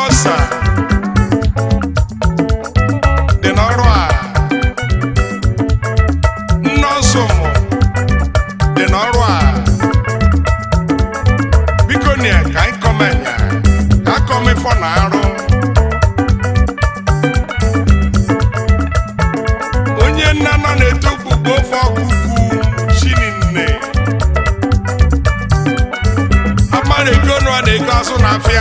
ọsa dị n'ọrụ a nọọsụ ụmụ dị n'ọrụ a biko nia ka anyị kọmenya ka akọmifọ na arụ onye nna nọ na-eto gbugbo ofe ọkụkụ chininne amara ego nụ a na-ego azụ n'afịa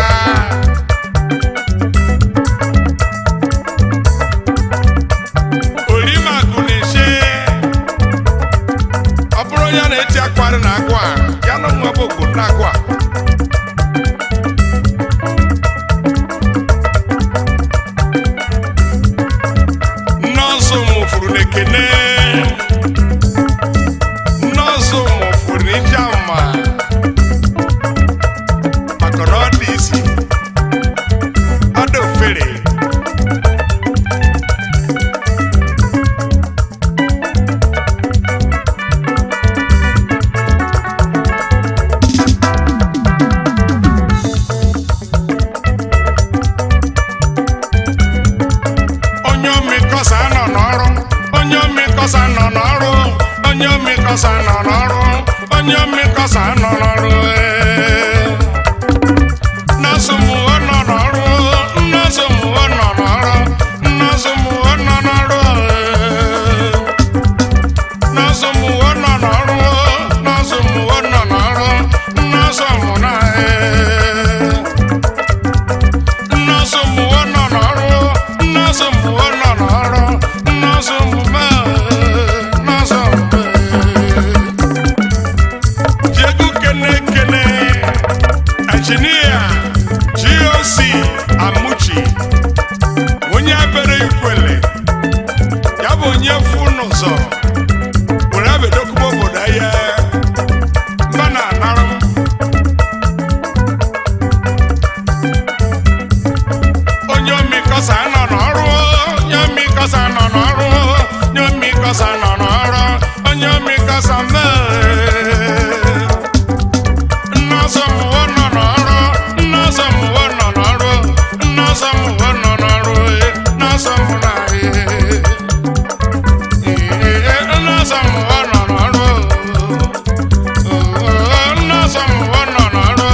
orimakụ na-eche ọ bụrụ onye a na-eti akwarị na agwa ya na nwa bụ okpo na agwa nọọsụ mụfuru n'ekene nọọsụ mụfuru n'ije ama maka na ọ dị isi ọ dị ofere onye omekọsa nọ n'ọrụ onye omekọsa nọ n'ọrụ onye omekọsa nọ n'ọrụ onye omekọsa nọ n'ọrụ ee. nọọsụ mụọ nọ n'ọrụ nọọsụ mụọ nọ n'ọrụ nọọsụ mụọ nọ n'ọrụ ee. nọọsụ mụọ nọ n'ọrụ nọọsụ mụọ nọ n'ọrụ nọọsụ mụ na ee. nọọsụ mụọ nọ n'ọrụ nọọsụ mụọ nọ n'ọrụ nọọsụ mụme nọọsụ mụme jegu kene kene injinia goc amuchi onye abere ikwele ya bụ onye fu n'ụzọ were abedokubo obodo ya mba na anarụ onye omikọsa nọ n'ọrụ onye omikọsa nọ n'ọrụ onye omikọsa nọ n'ọrụ onye omikọsa mee nnọọsọ mụwo nọ n'ọrụ nnọọsọ mụwo nọ n'ọrụ nnọọsọ mụwo nọ n'ọrụ eh, nnọọsọ mụ na eh, eh, nnọọsọ mụwo nọ n'ọrụ oh, nnọọsọ mụwo nọ n'ọrụ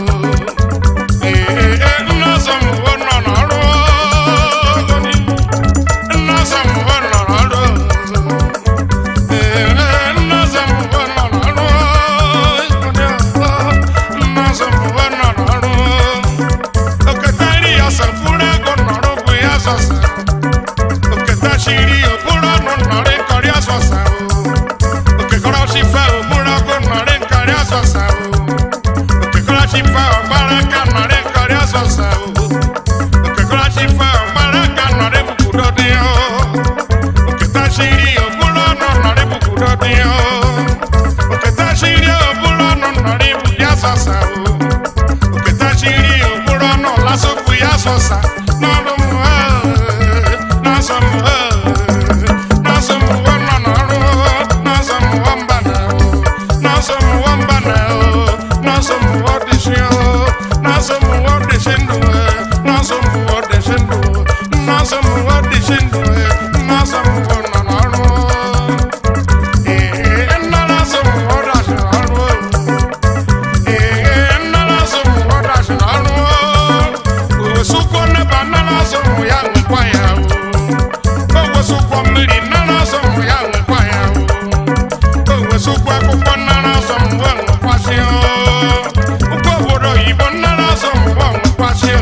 Okekọrọ chi fa ọgbara ka nọrị kọrị ọsọsọ o. Okekọrọ chi fa ọgbara ka nọrị bụkwudo dị o. Oketa chiri okpuru ọnụ nọrị bụkwudo dị o. Oketa chiri okpuru ọnụ nọrị bụ ya sọsa o. Oketa chiri okpuru ọnụ lasokwu ya sọsa n'ọrụ m o. N'ọsọ m o. N'ọsọ m o nọ n'ọrụ o. N'ọsọ m o mba na o. N'ọsọ m o mba na o. N'ọsọ m o dị shi o. N'ọsọ m o dị shi ndụ o. N'ọsọ m o dị shi ndụ o. N'ọsọ m o dị shi ndụ o. N'ọsọ m o nọ n'ọrụ o. Ee, nna n'ọsọ m o dashi n'ọrụ o. Ee, nna n'ọsọ m o dashi n'ọrụ o. Owesukwu neba nna n'ọsọ m ya nwekwa ya o. Owesukwu mmiri nna n'ọsọ m ya nwekwa ya o. Owesukwu akwụkwọ nna n'ọsọ m wee nwekwasị o. Ụkọ obodo oyibo nna n'ọsọ m wee nwekwasị o.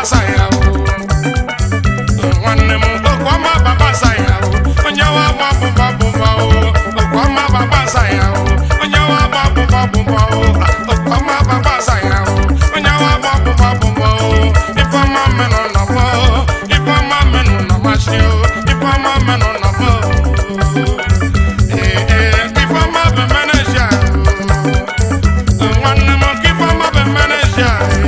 saya o nwanne m okwama baba saya o onye wa gba bụba bụba o okwama baba saya o onye wa gba bụba bụba o okwama baba saya o onye wa gba bụba bụba o ifeọma menụ nọ m o ifeọma menụ nọ masị o ifeọma menụ nọ m o ee ee ifeọma bụ meneja o nwanne m ka ifeọma bụ meneja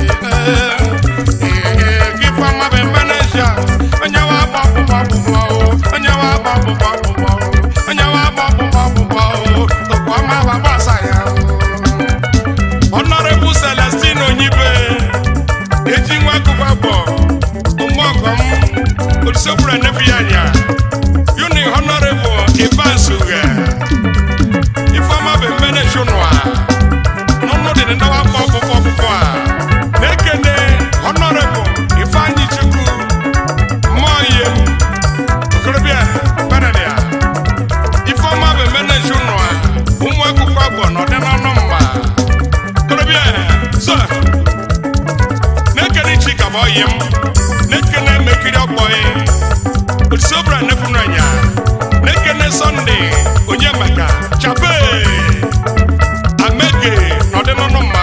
ee give am a manager. Onye wa gba bụba bụba o, onye wa gba bụba bụba o, onye wa gba bụba bụba o, okwu ọma wa gbasa ya o. Honorable Celestine Onyibe, eji nwa akụkọ abụọ, ụmụọgọm, Olusekwuru Enefi ya anya, Uni Honorable Evans Uge, Ifeọma bụ mmenechi ụnụa, n'ọnụ dị ndị wa gba ọkpụkpọ ọkpụkpọ a, na-ekene Honorable Ifeanyi Chukwu mmụọ okorobịa benania ifeọma bụ meneji ụnụ a ụmụ akwụkwọ abụọ na ọdị n'ọnụ mma okorobịa so na-ekene chika bụ ọyị m na-ekene mekiri ọkpọghị odisobra nefunu anya na-ekene sọnde onye maka chape amege na ọdị n'ọnụ mma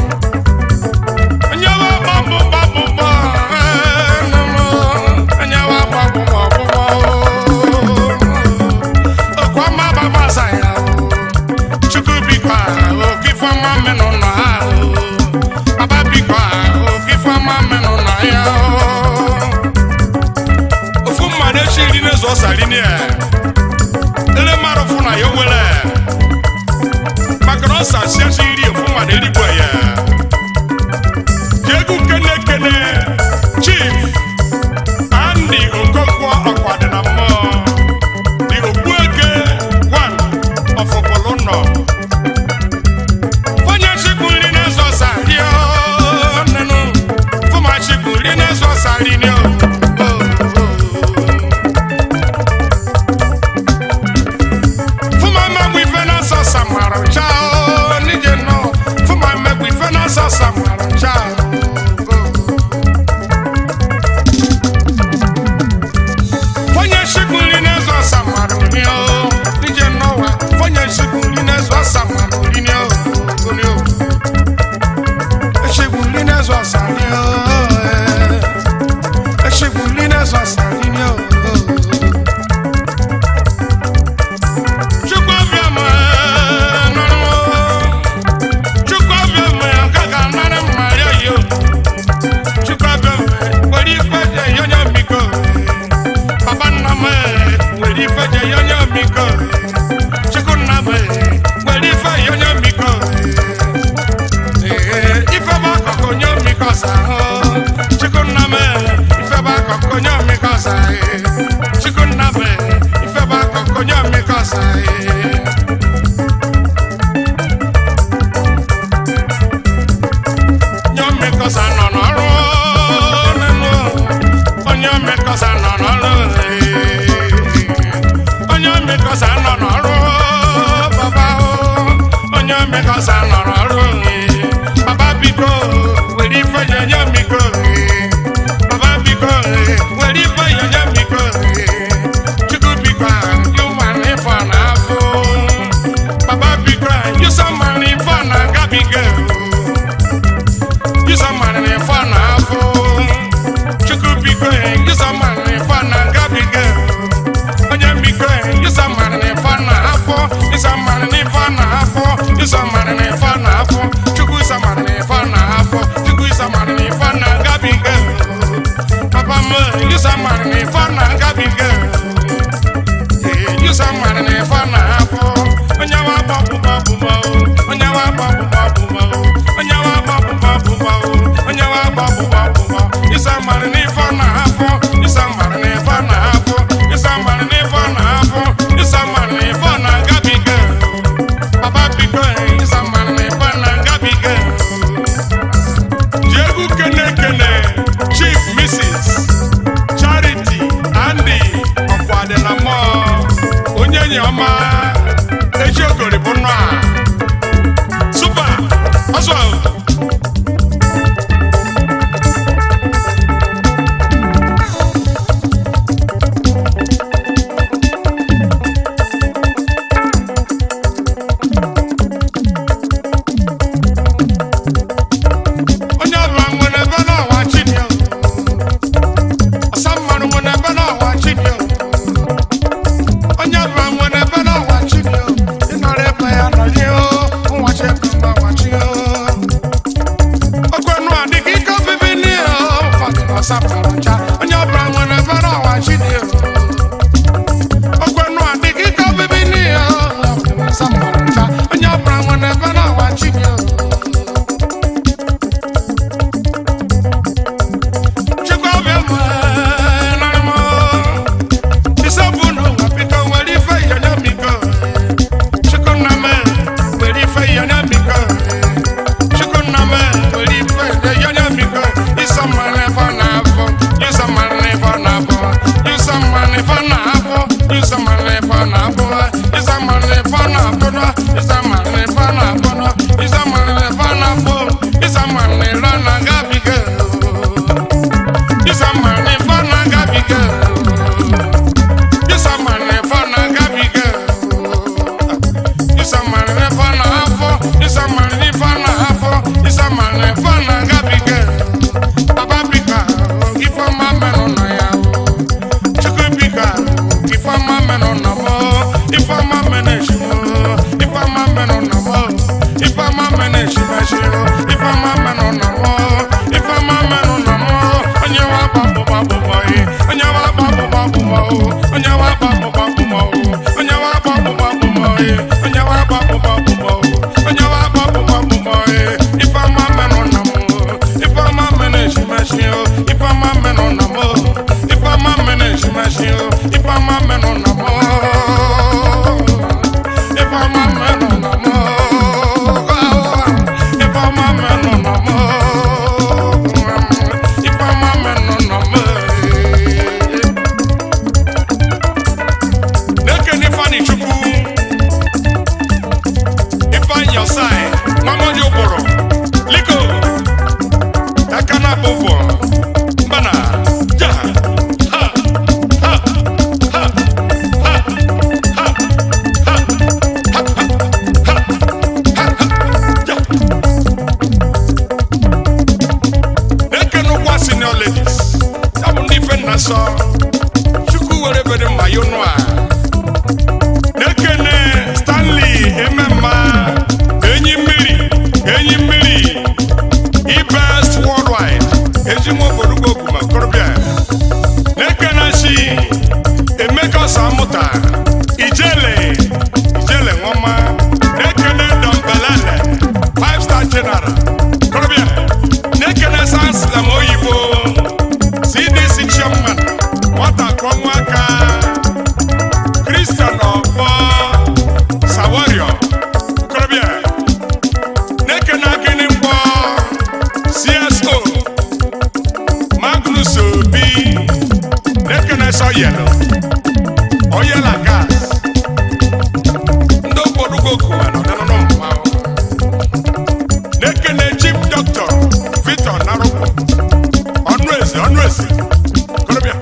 onye wa gbapụ gbapụ gbọ onye wa gbapụ gbapụ gbọ okwu ọma gbabasa ya chukwu bikwa oke ifeọma menụ nọ ha baba bikwa oke ifeọma menụ nọ ya ofu mmadụ echi iri na-ezu ọsari ni ya ele mmadụ fụ na ya owele maka na ọsa si echi iri ofu mmadụ erigbo ya Jegu kene kene Chief Andy Okonkwo Ọkwadịna mmụọ the Ogbueke one of Okpolono. Fọnyẹ chikun rí ní ẹ̀sọ́ sàrí ọ́ nínú. Fọmọ chikun rí ní ẹ̀sọ́ sàrí ni ọ́. Fọmọ mẹ́gbù ìfẹ́ náà sọ sàmàrà já ọ́ níjẹ̀ náà. Fọmọ mẹ́gbù ìfẹ́ náà sọ sàmàrà já ọ́. Fonye shikuli nezo samaru ni o Nije nowa Fonye shikuli nezo samaru ni o Kuni o Shikuli nezo sani o Shikuli nezo sani ni o Chukwu abịa m nọrọ Chukwu abịa m kaka nara mma ya yo Chukwu abịa m were ife je yonye mbiko Papa nna m nwere ife je yonye mbiko Chukwu nna m nwere ife yonye mbiko Ee, ife bụ akụkụ onye mbiko sa Chukwu nna m ife bụ akụkụ onye mbiko sa Chukwu nna m ife bụ akụkụ onye mbiko sa onye mmekọsa nọ n'ọrụ nínú onye mmekọsa nọ n'ọrụ onye mmekọsa nọ n'ọrụ baba o onye mmekọsa nọ n'ọrụ baba biko were ife nye miko baba biko were ife nye miko chukwu biko yụma n'ifọ n'afọ baba biko yụsa ma n'ifọ na gabiga Yusa mani fa na afọ Chukwu biko yusa mani fa na gabiga Onye biko yusa mani fa na afọ Yusa mani fa na afọ Yusa mani fa na afọ Chukwu yusa mani fa na afọ Chukwu yusa mani fa na gabiga Papa m yusa mani fa na gabiga Yusa mani fa na afọ Onye wa gbapụ gbapụ gbapụ Onye wa gbapụ gbapụ gbapụ Onye wa gbapụ gbapụ gbapụ Onye wa gbapụ gbapụ gbapụ Yusa mani n'ife na afọ Yusa mani n'ife na afọ Yusa mani n'ife na afọ Yusa mani n'ife na gabiga Papa biko Yusa mani n'ife na gabiga Jegu kene kene Chief Mrs. Charity Andy Ọkwadịnamọ onye enyi ọma echi okori bụ nnọọ a Super ọsọ eji nwa obodo okwu ma okorobịa na-ekene si emeka samụta ijele ijele nwama na-ekene dọmbelele five star general okorobịa na-ekene sanslam oyibo cdc chairman nwata kụọ nwa aka kristian ọgbọ sawario okorobịa na-ekene akịnị mgbọ cso magnus obi na-ekene sọyelo oyela gas ndị okporogo kuwa n'ọdịnụnụ mmanwụ na-ekene chief dọkịta victor narụkwu ọnụ eze ọnụ eze korobịa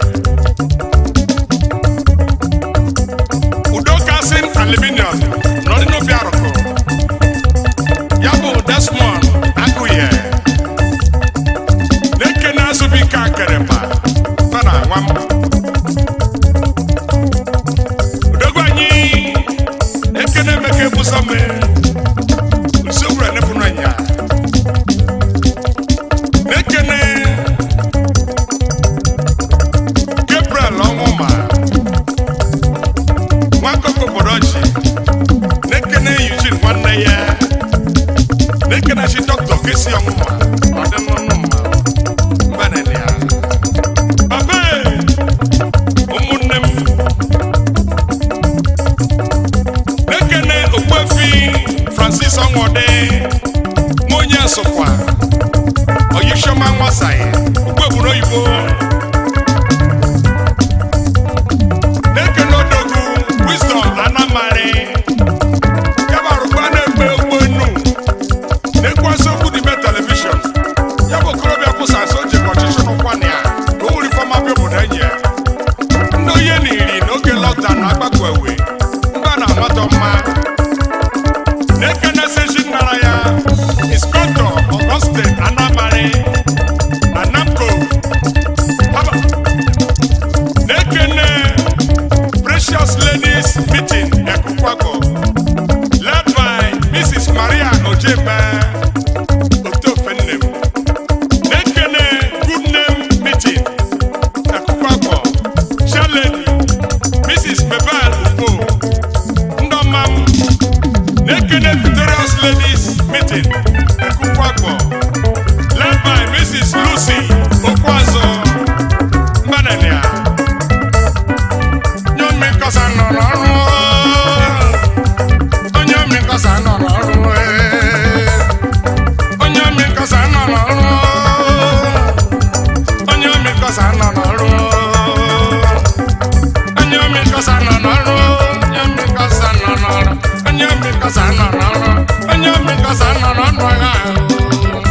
udo kasin aluminium n'ọdịnobi arụkụ ya bụ desmond agụye na-ekene azụbike akịrịma nọ na nwa m udogwu anyị ekene emeka ebusome usowuru enepụrụ anya na-ekene gabriel ọnwụma nwakọkọ obodo ọchị na-ekene eugene nwanne ya na-ekene chi dọkịta kesi ọnwụma ọdịnnụnụ mma mbanene ya abe ụmụnne m na-ekene okpuefi francis ọnwọde nwa onye nsụkwa oyishoma nwasaị okpuegburu oyibo na-ekene odogwu wisdom anamari yabarụkwa na-ekpe ogbonu na-ekwasị okwu n'ime telivishọn ya bụ okorobịa kwụsasị o jikọ ọchịchị n'ụkwana ya ka o wuri fọma bịa obodo enyi ya ndị onye na iri n'oge lọkdaụn na-agbakọ ewe mba na-amatọ mma na-ekene seshi nnara ya inspektọ ọgọstin anamari na namco Haba. na-ekene precious ladies meeting ekukwago led by mrs maria ojebe otofennem na-ekene good name meeting ekukwago shaledi mrs bebel ugbo ndọmam na-ekene victorious ladies meeting ekukwago led by mrs lucy okwazo mbanania nyomi nkọsa nọ n'ọrụ onye omi nkọsa nọ n'ọrụ ee. onye omi nkọsa nọ n'ọrụ onye omi nkọsa nọ n'ọrụ onye omi nkọsa nọ n'ọrụ onye omi nkọsa nọ n'ọrụ onye omi nkọsa nọ n'ọrụ onye omi nkọsa nọ n'ọrụ agha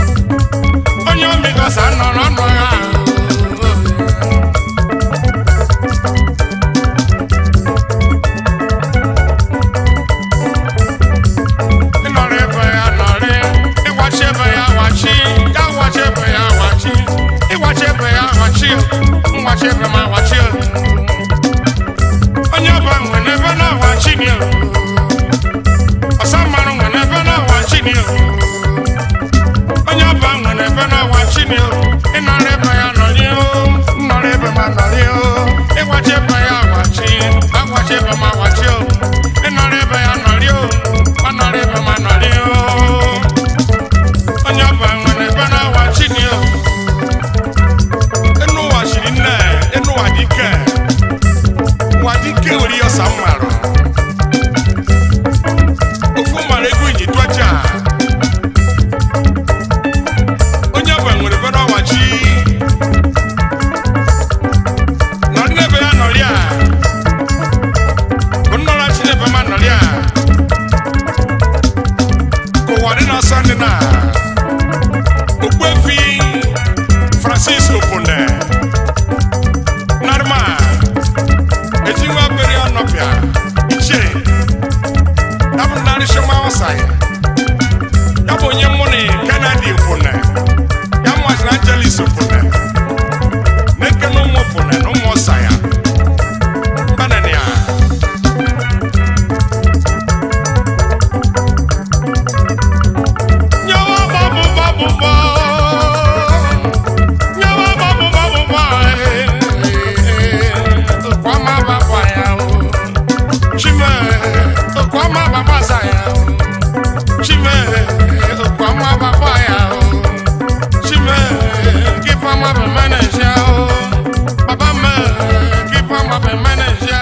be manager